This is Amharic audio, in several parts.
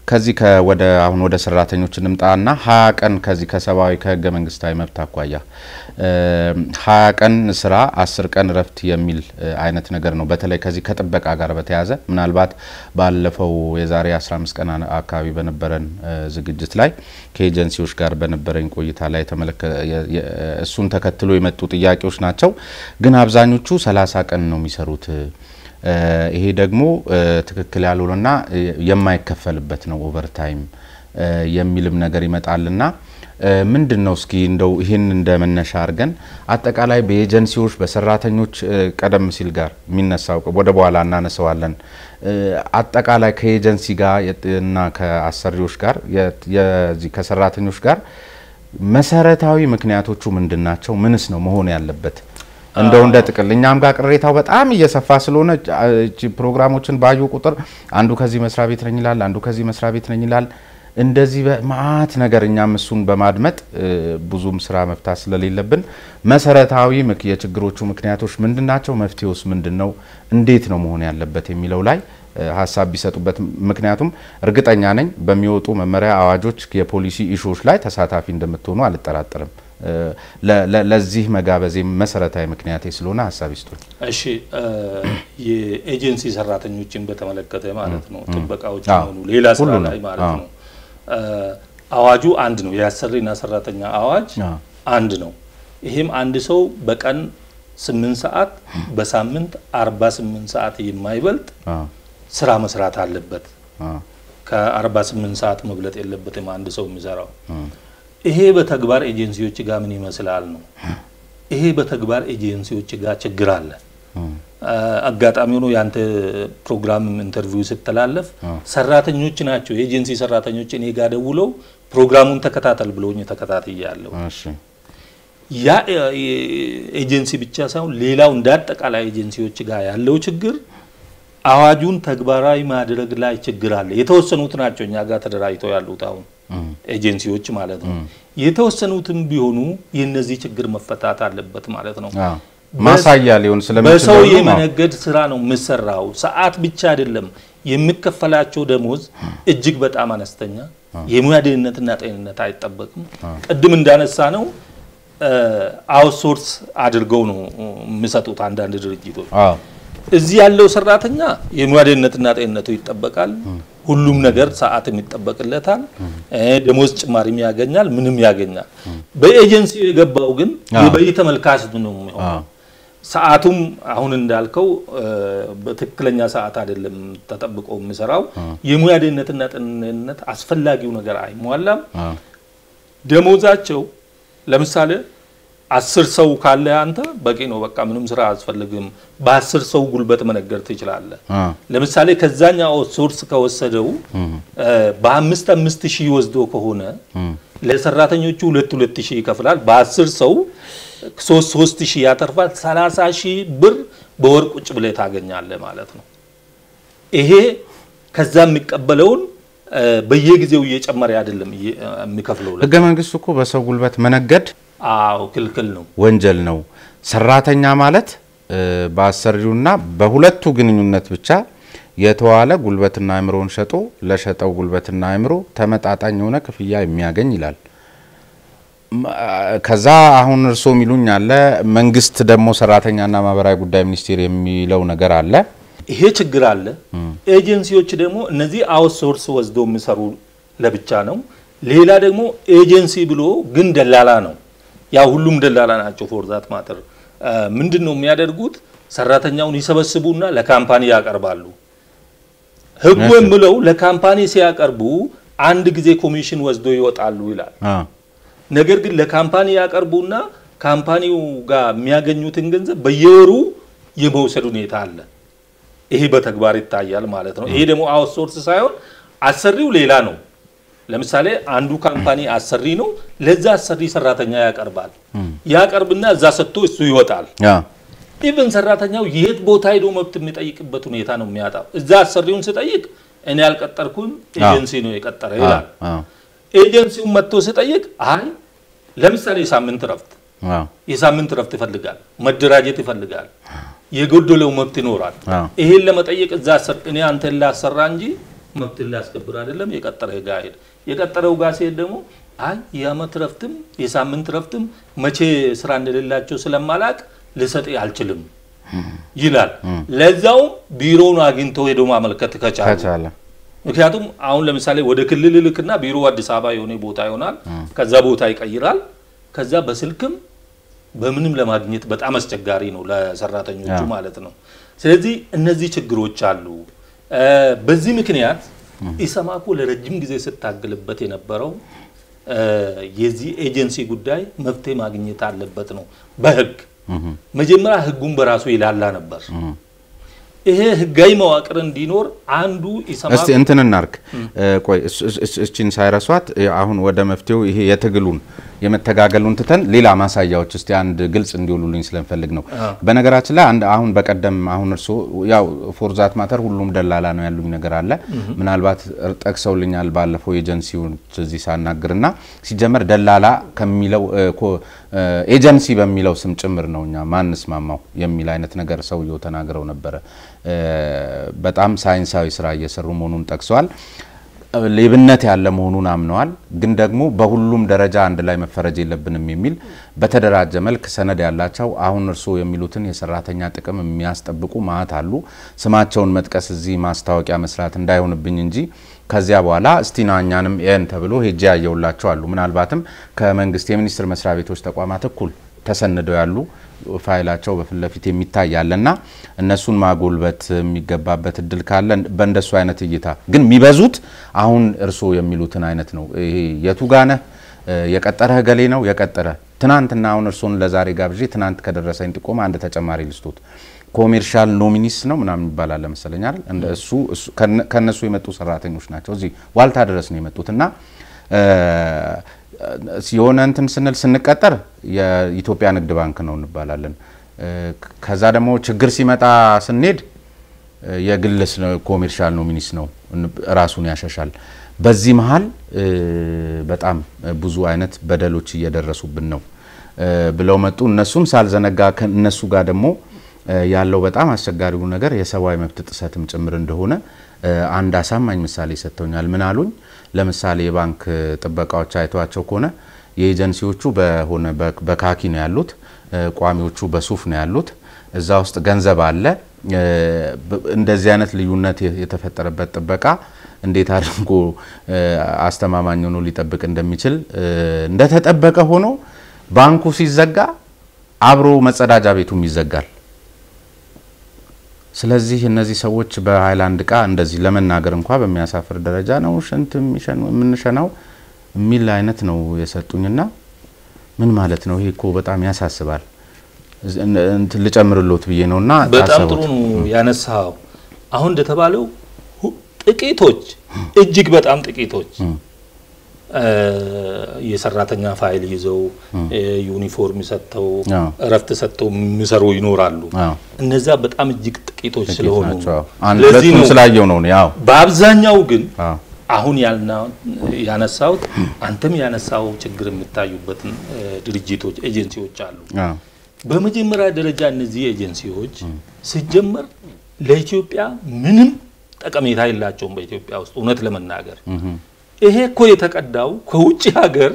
ከዚህ ወደ አሁን ወደ ሰራተኞች እንምጣና ሀያ ቀን ከዚህ ከሰብአዊ ከህገ መንግስታዊ መብት አኳያ ሀያ ቀን ስራ አስር ቀን እረፍት የሚል አይነት ነገር ነው። በተለይ ከዚህ ከጥበቃ ጋር በተያያዘ ምናልባት ባለፈው የዛሬ 15 ቀን አካባቢ በነበረን ዝግጅት ላይ ከኤጀንሲዎች ጋር በነበረኝ ቆይታ ላይ እሱን ተከትሎ የመጡ ጥያቄዎች ናቸው። ግን አብዛኞቹ ሰላሳ ቀን ነው የሚሰሩት ይሄ ደግሞ ትክክል ያልሆነና የማይከፈልበት ነው ኦቨርታይም የሚልም ነገር ይመጣልና ምንድን ነው እስኪ እንደው ይህን እንደ መነሻ አድርገን አጠቃላይ በኤጀንሲዎች በሰራተኞች ቀደም ሲል ጋር የሚነሳው ወደ በኋላ እናነሰዋለን። አጠቃላይ ከኤጀንሲ ጋር እና ከአሰሪዎች ጋር የዚህ ከሰራተኞች ጋር መሰረታዊ ምክንያቶቹ ምንድን ናቸው? ምንስ ነው መሆን ያለበት? እንደው እንደ ጥቅል እኛም ጋር ቅሬታው በጣም እየሰፋ ስለሆነ ፕሮግራሞችን ባዩ ቁጥር አንዱ ከዚህ መስሪያ ቤት ነኝ ይላል፣ አንዱ ከዚህ መስሪያ ቤት ነኝ ይላል። እንደዚህ በማአት ነገር እኛም እሱን በማድመጥ ብዙም ስራ መፍታት ስለሌለብን መሰረታዊ የችግሮቹ ምክንያቶች ምንድን ናቸው? መፍትሄውስ ምንድን ነው? እንዴት ነው መሆን ያለበት የሚለው ላይ ሀሳብ ቢሰጡበት። ምክንያቱም እርግጠኛ ነኝ በሚወጡ መመሪያ፣ አዋጆች፣ የፖሊሲ ኢሹዎች ላይ ተሳታፊ እንደምትሆኑ አልጠራጠርም። ለዚህ መጋበዜ መሰረታዊ ምክንያቴ ስለሆነ ሀሳብ ይስጡኝ። እሺ፣ የኤጀንሲ ሰራተኞችን በተመለከተ ማለት ነው ጥበቃዎች ሆኑ ሌላ ስራ ላይ ማለት ነው አዋጁ አንድ ነው። የአሰሪና ሰራተኛ አዋጅ አንድ ነው። ይህም አንድ ሰው በቀን ስምንት ሰዓት በሳምንት አርባ ስምንት ሰዓት የማይበልጥ ስራ መስራት አለበት። ከአርባ ስምንት ሰዓት መብለጥ የለበትም አንድ ሰው የሚሰራው ይሄ በተግባር ኤጀንሲዎች ጋር ምን ይመስላል ነው። ይሄ በተግባር ኤጀንሲዎች ጋር ችግር አለ። አጋጣሚ ሆኖ ያንተ ፕሮግራም ኢንተርቪው ስተላለፍ ሰራተኞች ናቸው የኤጀንሲ ሰራተኞች እኔ ጋር ደውለው ፕሮግራሙን ተከታተል ብለውኝ ተከታትያለሁ። ያ ኤጀንሲ ብቻ ሳይሆን ሌላው እንደ አጠቃላይ ኤጀንሲዎች ጋር ያለው ችግር አዋጁን ተግባራዊ ማድረግ ላይ ችግር አለ። የተወሰኑት ናቸው እኛ ጋር ተደራጅተው ያሉት አሁን ኤጀንሲዎች ማለት ነው። የተወሰኑትም ቢሆኑ የነዚህ ችግር መፈታት አለበት ማለት ነው። ማሳያ ሊሆን ስለሚችል በሰው የመነገድ ስራ ነው የምሰራው። ሰዓት ብቻ አይደለም የሚከፈላቸው ደሞዝ እጅግ በጣም አነስተኛ፣ የሙያ ደህንነትና ጤንነት አይጠበቅም። ቅድም እንዳነሳ ነው አውትሶርስ አድርገው ነው የሚሰጡት አንዳንድ ድርጅቶች። እዚህ ያለው ሰራተኛ የሙያ ደህንነትና ጤንነቱ ይጠበቃል። ሁሉም ነገር ሰዓትም ይጠበቅለታል። ደሞዝ ጭማሪም ያገኛል፣ ምንም ያገኛል። በኤጀንሲ የገባው ግን የበይ ተመልካች ነው የሚሆነው። ሰዓቱም አሁን እንዳልከው በትክክለኛ ሰዓት አይደለም ተጠብቆ የሚሰራው። የሙያ ደህንነትና ጤንነት አስፈላጊው ነገር አይሟላም። ደሞዛቸው ለምሳሌ አስር ሰው ካለ አንተ በቂ ነው፣ በቃ ምንም ስራ አያስፈልግም። በአስር ሰው ጉልበት መነገር ትችላለህ። ለምሳሌ ከዛኛው ሶርስ ከወሰደው በአምስት አምስት ሺህ ወስዶ ከሆነ ለሰራተኞቹ ሁለት ሁለት ሺህ ይከፍላል። በአስር ሰው ሶስት ሶስት ሺህ ያተርፋል። ሰላሳ ሺህ ብር በወር ቁጭ ብለህ ታገኛለህ ማለት ነው። ይሄ ከዛ የሚቀበለውን በየጊዜው እየጨመረ አይደለም የሚከፍለው። ህገ መንግስቱ እኮ በሰው ጉልበት መነገድ አዎ ክልክል ነው፣ ወንጀል ነው። ሰራተኛ ማለት በአሰሪውና በሁለቱ ግንኙነት ብቻ የተዋለ ጉልበትና አእምሮን ሸጦ ለሸጠው ጉልበትና አእምሮ ተመጣጣኝ የሆነ ክፍያ የሚያገኝ ይላል። ከዛ አሁን እርስዎ የሚሉኝ አለ፣ መንግስት ደግሞ ሰራተኛና ማህበራዊ ጉዳይ ሚኒስቴር የሚለው ነገር አለ። ይሄ ችግር አለ። ኤጀንሲዎች ደግሞ እነዚህ አውትሶርስ ወስደው የሚሰሩ ለብቻ ነው። ሌላ ደግሞ ኤጀንሲ ብሎ ግን ደላላ ነው። ያ ሁሉም ደላላ ናቸው። ፎርዛት ማተር ምንድን ነው የሚያደርጉት? ሰራተኛውን ይሰበስቡና ለካምፓኒ ያቀርባሉ። ህጉ የምለው ለካምፓኒ ሲያቀርቡ አንድ ጊዜ ኮሚሽን ወስዶ ይወጣሉ ይላል። ነገር ግን ለካምፓኒ ያቀርቡና ካምፓኒው ጋር የሚያገኙትን ገንዘብ በየወሩ የመውሰድ ሁኔታ አለ። ይሄ በተግባር ይታያል ማለት ነው። ይሄ ደግሞ አውትሶርስ ሳይሆን አሰሪው ሌላ ነው። ለምሳሌ አንዱ ካምፓኒ አሰሪ ነው። ለዛ አሰሪ ሰራተኛ ያቀርባል። ያቀርብና እዛ ሰጥቶ እሱ ይወጣል። ኢቨን ሰራተኛው የት ቦታ ሄዶ መብት የሚጠይቅበት ሁኔታ ነው የሚያጣው። እዛ አሰሪውን ስጠይቅ እኔ ያልቀጠርኩኝ ኤጀንሲ ነው የቀጠረ ይላል። ኤጀንሲውን መጥቶ ስጠይቅ አይ ለምሳሌ የሳምንት ረፍት የሳምንት ረፍት ይፈልጋል፣ መደራጀት ይፈልጋል፣ የጎደለው መብት ይኖራል። ይሄን ለመጠየቅ እዛ እኔ አንተን ላሰራ እንጂ መብትን ሊያስከብር አይደለም የቀጠረ ጋር ሄድ የቀጠረው ጋር ሲሄድ ደግሞ አይ የአመት ረፍትም የሳምንት ረፍትም መቼ ስራ እንደሌላቸው ስለማላቅ ልሰጥ አልችልም ይላል። ለዛውም ቢሮውን አግኝቶ ሄዶ ማመልከት ከቻለ ከቻለ ምክንያቱም አሁን ለምሳሌ ወደ ክልል ልክና ቢሮ አዲስ አበባ የሆነ ቦታ ይሆናል። ከዛ ቦታ ይቀይራል። ከዛ በስልክም በምንም ለማግኘት በጣም አስቸጋሪ ነው ለሰራተኞቹ ማለት ነው። ስለዚህ እነዚህ ችግሮች አሉ። በዚህ ምክንያት ኢሰማኮ ለረጅም ጊዜ ስታገልበት የነበረው የዚህ ኤጀንሲ ጉዳይ መፍትሄ ማግኘት አለበት ነው በህግ መጀመሪያ ህጉን በራሱ ይላላ ነበር። ይሄ ህጋዊ መዋቅር እንዲኖር አንዱ ኢሰማኮ እስቲ እንትን እናርግ። ቆይ እችን ሳይረሷት አሁን ወደ መፍትሄው ይሄ የትግሉን የመተጋገሉን ትተን ሌላ ማሳያዎች እስቲ አንድ ግልጽ እንዲውሉልኝ ስለምፈልግ ነው። በነገራችን ላይ አንድ አሁን በቀደም አሁን እርስዎ ያው ፎርዛት ማተር ሁሉም ደላላ ነው ያሉኝ ነገር አለ። ምናልባት ጠቅሰውልኛል ባለፈው ኤጀንሲዎች እዚህ ሳናግርና ሲጀመር ደላላ ከሚለው ኤጀንሲ በሚለው ስም ጭምር ነው እኛ ማንስማማው የሚል አይነት ነገር ሰውየው ተናግረው ነበረ። በጣም ሳይንሳዊ ስራ እየሰሩ መሆኑን ጠቅሰዋል። ሌብነት ያለ መሆኑን አምነዋል። ግን ደግሞ በሁሉም ደረጃ አንድ ላይ መፈረጅ የለብንም የሚል በተደራጀ መልክ ሰነድ ያላቸው አሁን እርስዎ የሚሉትን የሰራተኛ ጥቅም የሚያስጠብቁ ማዕት አሉ። ስማቸውን መጥቀስ እዚህ ማስታወቂያ መስራት እንዳይሆንብኝ እንጂ ከዚያ በኋላ እስቲና እኛንም ኤን ተብሎ ሄጄ ያየውላቸው አሉ። ምናልባትም ከመንግስት የሚኒስቴር መስሪያ ቤቶች ተቋማት እኩል ተሰንደው ያሉ ፋይላቸው በፊት ለፊት የሚታይ ያለና እነሱን ማጎልበት የሚገባበት እድል ካለ በእንደሱ አይነት እይታ ግን የሚበዙት አሁን እርስዎ የሚሉትን አይነት ነው። ይሄ የቱ ጋነህ የቀጠረ ገሌ ነው የቀጠረ ትናንትና አሁን እርስዎን ለዛሬ ጋብዤ ትናንት ከደረሰኝ ጥቆማ አንድ ተጨማሪ ልስቶት ኮሜርሻል ኖሚኒስ ነው ምናምን ይባላል መሰለኝ አይደል? እንደ እሱ ከነሱ የመጡ ሰራተኞች ናቸው። እዚህ ዋልታ ድረስ ነው የመጡት እና የሆነ እንትን ስንል ስንቀጠር የኢትዮጵያ ንግድ ባንክ ነው እንባላለን። ከዛ ደግሞ ችግር ሲመጣ ስንሄድ የግል ኮሜርሻል ኖሚኒስ ነው ራሱን ያሸሻል። በዚህ መሀል በጣም ብዙ አይነት በደሎች እየደረሱብን ነው ብለው መጡ። እነሱም ሳልዘነጋ እነሱ ጋር ደግሞ ያለው በጣም አስቸጋሪው ነገር የሰብአዊ መብት ጥሰትም ጭምር እንደሆነ አንድ አሳማኝ ምሳሌ ሰጥተውኛል። ምን አሉኝ? ለምሳሌ የባንክ ጥበቃዎች አይተዋቸው ከሆነ የኤጀንሲዎቹ በሆነ በካኪ ነው ያሉት፣ ቋሚዎቹ በሱፍ ነው ያሉት። እዛ ውስጥ ገንዘብ አለ። እንደዚህ አይነት ልዩነት የተፈጠረበት ጥበቃ እንዴት አድርጎ አስተማማኝ ሆኖ ሊጠብቅ እንደሚችል እንደተጠበቀ ሆኖ ባንኩ ሲዘጋ አብሮ መጸዳጃ ቤቱም ይዘጋል። ስለዚህ እነዚህ ሰዎች በሀይላንድ እቃ እንደዚህ ለመናገር እንኳ በሚያሳፍር ደረጃ ነው ሽንት የምንሸናው የሚል አይነት ነው የሰጡኝና ምን ማለት ነው? ይሄ እኮ በጣም ያሳስባል። ልጨምርሎት ብዬ ነውና በጣም ጥሩ ነው ያነሳው። አሁን እንደተባለው ጥቂቶች እጅግ በጣም ጥቂቶች የሰራተኛ ፋይል ይዘው ዩኒፎርም ሰጥተው እረፍት ሰጥተው የሚሰሩ ይኖራሉ። እነዛ በጣም እጅግ ጥቂቶች ስለሆኑ ለዚህ ነው ስላየው ነው። ያው በአብዛኛው ግን አሁን ያነሳውት አንተም ያነሳው ችግር የሚታዩበትን ድርጅቶች ኤጀንሲዎች አሉ። በመጀመሪያ ደረጃ እነዚህ ኤጀንሲዎች ሲጀመር ለኢትዮጵያ ምንም ጠቀሜታ የላቸውም። በኢትዮጵያ ውስጥ እውነት ለመናገር ይሄ እኮ የተቀዳው ከውጭ ሀገር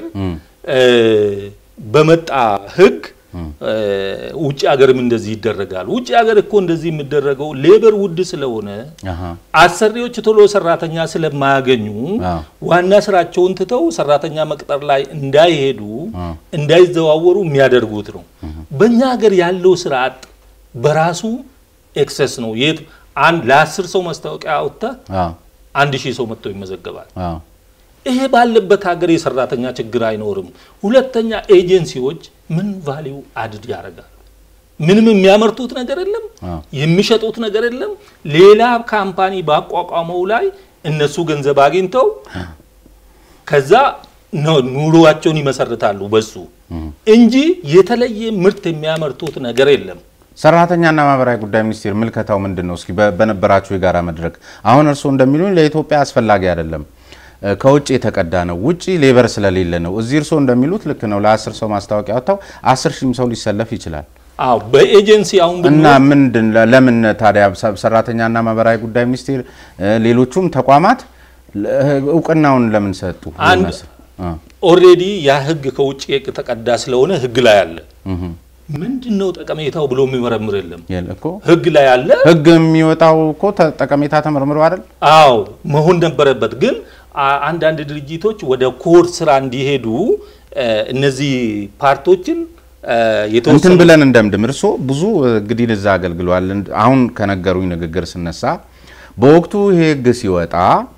በመጣ ሕግ ውጭ ሀገርም እንደዚህ ይደረጋል። ውጭ ሀገር እኮ እንደዚህ የሚደረገው ሌበር ውድ ስለሆነ አሰሪዎች ቶሎ ሰራተኛ ስለማያገኙ ዋና ስራቸውን ትተው ሰራተኛ መቅጠር ላይ እንዳይሄዱ እንዳይዘዋወሩ የሚያደርጉት ነው። በእኛ ሀገር ያለው ስርዓት በራሱ ኤክሰስ ነው። የት አንድ ለአስር ሰው ማስታወቂያ አውጥተህ አንድ ሺህ ሰው መጥቶ ይመዘገባል። ይሄ ባለበት ሀገር የሰራተኛ ችግር አይኖርም። ሁለተኛ ኤጀንሲዎች ምን ቫሊዩ አድድ ያደርጋሉ? ምንም የሚያመርቱት ነገር የለም፣ የሚሸጡት ነገር የለም። ሌላ ካምፓኒ ባቋቋመው ላይ እነሱ ገንዘብ አግኝተው ከዛ ኑሮዋቸውን ይመሰርታሉ በሱ እንጂ የተለየ ምርት የሚያመርቱት ነገር የለም። ሰራተኛና ማህበራዊ ጉዳይ ሚኒስቴር ምልከታው ምንድን ነው? እስኪ በነበራችሁ የጋራ መድረክ አሁን እርስዎ እንደሚሉኝ ለኢትዮጵያ አስፈላጊ አይደለም ከውጭ የተቀዳ ነው። ውጭ ሌበር ስለሌለ ነው። እዚህ እርስዎ እንደሚሉት ልክ ነው። ለአስር ሰው ማስታወቂያ ወጥተው አስር ሺህም ሰው ሊሰለፍ ይችላል። አዎ በኤጀንሲ አሁን እና ብንወስድ ምንድን ለምን ታዲያ ሰ- ሰራተኛና ማህበራዊ ጉዳይ ሚኒስቴር እ፣ ሌሎቹም ተቋማት ለ- እውቅናውን ለምን ሰጡ? አንድ ይመስል አ፣ ኦልሬዲ ያ ህግ ከውጭ የተቀዳ ስለሆነ ህግ ላይ አለ። እህ፣ ምንድን ነው ጠቀሜታው ብሎ የሚመረምር የለም። የለ እኮ ህግ ላይ አለ። ህግ የሚወጣው እኮ ተ- ጠቀሜታ ተመርምሮ አይደል? አዎ መሆን ነበረበት። ግን አ- አንዳንድ ድርጅቶች ወደ ኮር ስራ እንዲሄዱ እ፣ እነዚህ ፓርቶችን እ፣ እንትን የተወሰኑ ብለን እንደምድም እርሶ ብዙ እንግዲህ እዛ አገልግሏል። እንድ- አሁን ከነገሩኝ ንግግር ስነሳ በወቅቱ ይሄ ህግ ሲወጣ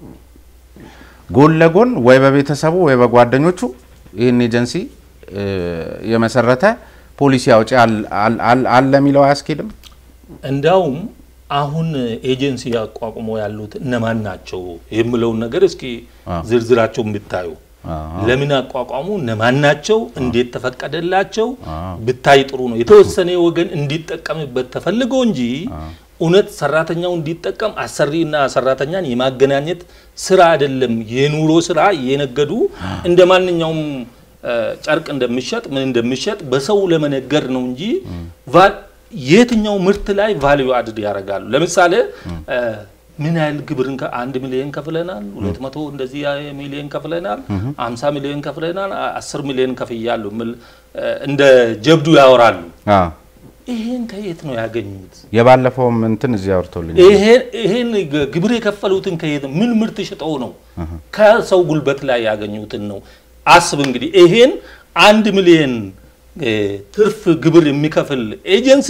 ጎን ለጎን ወይ በቤተሰቡ ወይ በጓደኞቹ ይህን ኤጀንሲ እ፣ የመሰረተ ፖሊሲ አውጪ አል- አል- አል- አለ የሚለው አያስኬድም? እንዳውም አሁን ኤጀንሲ አቋቁሞ ያሉት እነማን ናቸው የምለውን ነገር እስኪ አ። ዝርዝራቸው ብታዩ አ፣ ለምን አቋቋሙ? እነማን ናቸው? እንዴት ተፈቀደላቸው? አ። ብታይ ጥሩ ነው። የተወሰነ ወገን እንዲጠቀምበት ተፈልጎ እንጂ እውነት ሰራተኛው እንዲጠቀም አሰሪና ሰራተኛን የማገናኘት ስራ አይደለም። የኑሮ ስራ እየነገዱ እንደ ማንኛውም እ፣ ጨርቅ እንደሚሸጥ ምን እንደሚሸጥ በሰው ለመነገር ነው እንጂ ቫ- የትኛው ምርት ላይ ቫልዩ አድድ ያደርጋሉ። ለምሳሌ እ፣ ምን ያህል ግብርን ከ- አንድ ሚሊዮን ከፍለናል፣ ሁለት መቶ እንደዚህ ያ- ሚሊዮን ከፍለናል፣ አምሳ ሚሊዮን ከፍለናል፣ አ- አስር ሚሊዮን ከፍያለሁ የሚል እ፣ እንደ ጀብዱ ያወራሉ። አ፣ ይሄን ከየት ነው ያገኙት? የባለፈውም እንትን እዚህ አውርቶልኝ ይሄን ይሄን ግ- ግብር የከፈሉትን ከየት ምን ምርት ሽጠው ነው? ከሰው ጉልበት ላይ ያገኙትን ነው። አስብ እንግዲህ ይሄን አንድ ሚሊዮን እ፣ ትርፍ ግብር የሚከፍል ኤጀንሲ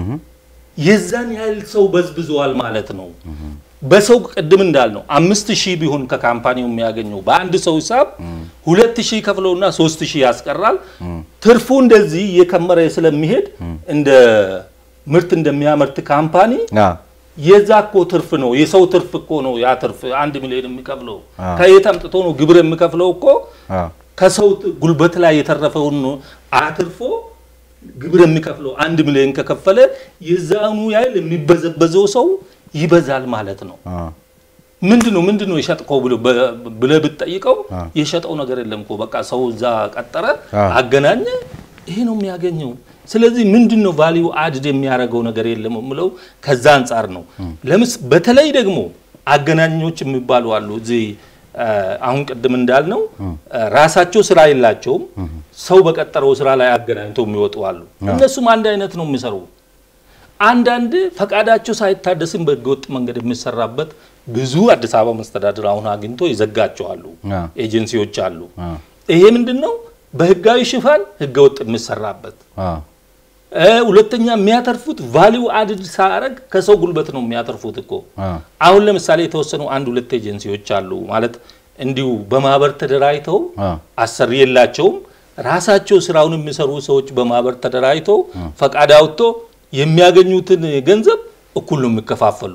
የዛን ያህል ሰው በዝብዘዋል ማለት ነው። በሰው ቅድም እንዳልነው አምስት ሺህ ቢሆን ከካምፓኒው የሚያገኘው በአንድ ሰው ሂሳብ ሁለት ሺህ ከፍለውና ሶስት ሺህ ያስቀራል። ትርፉ እንደዚህ እየከመረ ስለሚሄድ እንደ ምርት እንደሚያመርት ካምፓኒ አ፣ የዛ እኮ ትርፍ ነው። የሰው ትርፍ እኮ ነው። ያ ትርፍ አንድ ሚሊዮን የሚከፍለው አዎ። ከየት አምጥቶ ነው ግብር የሚከፍለው? እኮ አ፣ ከሰው ት- ጉልበት ላይ የተረፈውን ነው አትርፎ ግብር የሚከፍለው። አንድ ሚሊዮን ከከፈለ የዛኑ ያህል የሚበዘበዘው ሰው ይበዛል ማለት ነው። አ፣ ምንድን ነው ምንድን ነው የሸጥከው ብሎ በ- ብለህ ብትጠይቀው አዎ። የሸጠው ነገር የለም እኮ በቃ ሰው እዛ ቀጠረ፣ አዎ። አገናኘ፣ ይሄ ነው የሚያገኘው። ስለዚህ ምንድን ነው ቫሊዩ አድድ የሚያደርገው ነገር የለም የምለው ከዛ አንጻር ነው። ለምስ በተለይ ደግሞ አገናኞች የሚባሉ አሉ እዚህ አ፣ አሁን ቅድም እንዳልነው አ፣ ራሳቸው ስራ የላቸውም። ሰው በቀጠረው ስራ ላይ አገናኝተው የሚወጡ አሉ። እነሱም አንድ አይነት ነው የሚሰሩ አንዳንድ ፈቃዳቸው ሳይታደስም በህገወጥ መንገድ የሚሰራበት ብዙ አዲስ አበባ መስተዳድር አሁን አግኝቶ ይዘጋቸዋሉ አ፣ ኤጀንሲዎች አሉ። አ፣ ይሄ ምንድን ነው? በህጋዊ ሽፋን ህገወጥ የሚሰራበት አ፣ እ፣ ሁለተኛ የሚያተርፉት ቫሊዩ አድድ ሳያደርግ ከሰው ጉልበት ነው የሚያተርፉት እኮ። አ፣ አሁን ለምሳሌ የተወሰኑ አንድ ሁለት ኤጀንሲዎች አሉ ማለት እንዲሁ በማህበር ተደራጅተው አ፣ አሰሪ የላቸውም። ራሳቸው ስራውን የሚሰሩ ሰዎች በማህበር ተደራጅተው ፈቃድ አውጥቶ የሚያገኙትን ገንዘብ እኩል ነው የሚከፋፈሉ።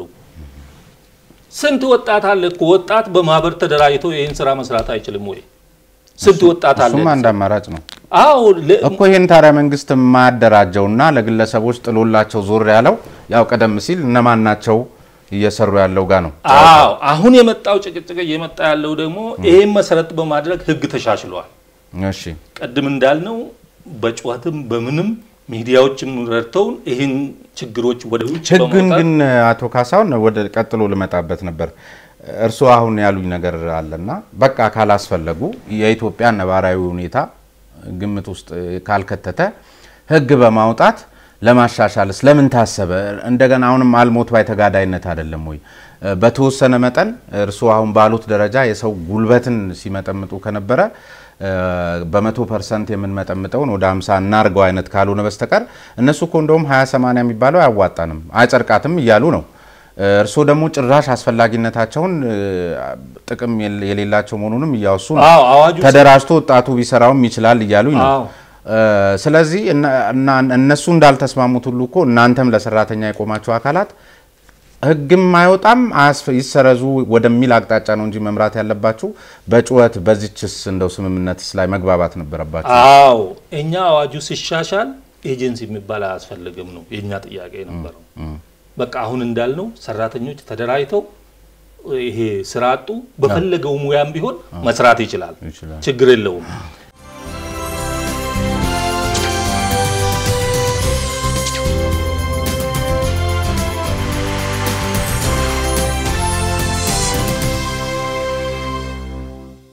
ስንት ወጣት አለ እኮ ወጣት በማህበር ተደራጅቶ ይህን ስራ መስራት አይችልም ወይ? ስንት ወጣት አለ? እሱም አንድ አማራጭ ነው አዎ ለ- እኮ ይህን ታዲያ መንግስት የማያደራጀውና ለግለሰቦች ጥሎላቸው ዞር ያለው ያው ቀደም ሲል እነማን ናቸው እየሰሩ ያለው ጋር ነው። አዎ አሁን የመጣው ጭቅጭቅ እየመጣ ያለው ደግሞ ይሄን መሰረት በማድረግ ህግ ተሻሽሏል። እሺ ቅድም እንዳልነው በጩኸትም በምንም ሚዲያዎችም ረድተውን ይህን ችግሮች ወደ ውጭ ህግን በማውጣት ግን አቶ ካሳሁን ወደ ቀጥሎ ልመጣበት ነበር። እርስዎ አሁን ያሉኝ ነገር አለና በቃ ካላስፈለጉ የኢትዮጵያ ነባራዊ ሁኔታ ግምት ውስጥ ካልከተተ ህግ በማውጣት ለማሻሻልስ ለምን ታሰበ? እንደገና አሁንም አልሞት ባይ ተጋዳይነት አይደለም ወይ? በተወሰነ መጠን እርስዎ አሁን ባሉት ደረጃ የሰው ጉልበትን ሲመጠምጡ ከነበረ በመቶ ፐርሰንት የምንመጠምጠውን ወደ 50 እናርገው አይነት ካልሆነ በስተቀር እነሱ እኮ እንደውም 20 80 የሚባለው አያዋጣንም አይጸድቃትም እያሉ ነው። እርስዎ ደግሞ ጭራሽ አስፈላጊነታቸውን ጥቅም የሌላቸው መሆኑንም እያወሱ ነው። አዎ አዋጁ ተደራጅቶ ወጣቱ ቢሰራውም ይችላል እያሉኝ ነው። አዎ ስለዚህ እና እነሱ እንዳልተስማሙት ሁሉ እኮ እናንተም ለሰራተኛ የቆማቸው አካላት ህግም አይወጣም አያስፈ- ይሰረዙ ወደሚል አቅጣጫ ነው እንጂ መምራት ያለባችሁ በጩኸት በዚችስ እንደው ስምምነትስ ላይ መግባባት ነበረባችሁ። አዎ እኛ አዋጁ ሲሻሻል ኤጀንሲ የሚባል አያስፈልግም ነው የእኛ ጥያቄ የነበረው። በቃ አሁን እንዳልነው ሰራተኞች ተደራጅተው ይሄ ስራ አጡ በፈለገው ሙያም ቢሆን መስራት ይችላል፣ ይችላል። ችግር የለውም።